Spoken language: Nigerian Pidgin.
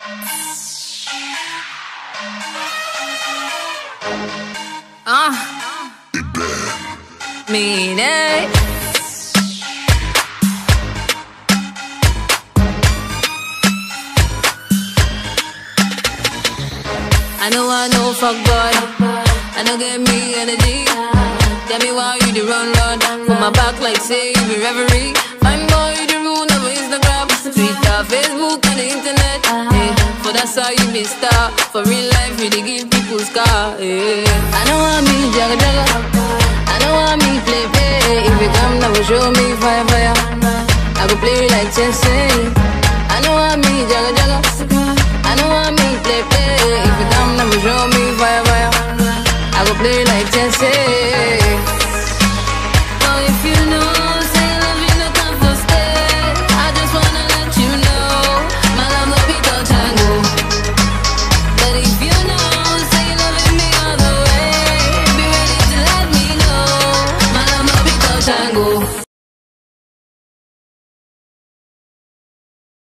Ah, mean it. I know I know fuck boy. I know get me energy. Tell me why you the run run. Put my back like say you be reverie. Fine boy, you the rule over Instagram, Twitter, Facebook, and the internet. Yeah. For that's how you be star. For real life, you dey give people scar. Yeah. I know I me jagga jagga. I know I me play play. If you come now, show me fire fire. I go play like chess. eh.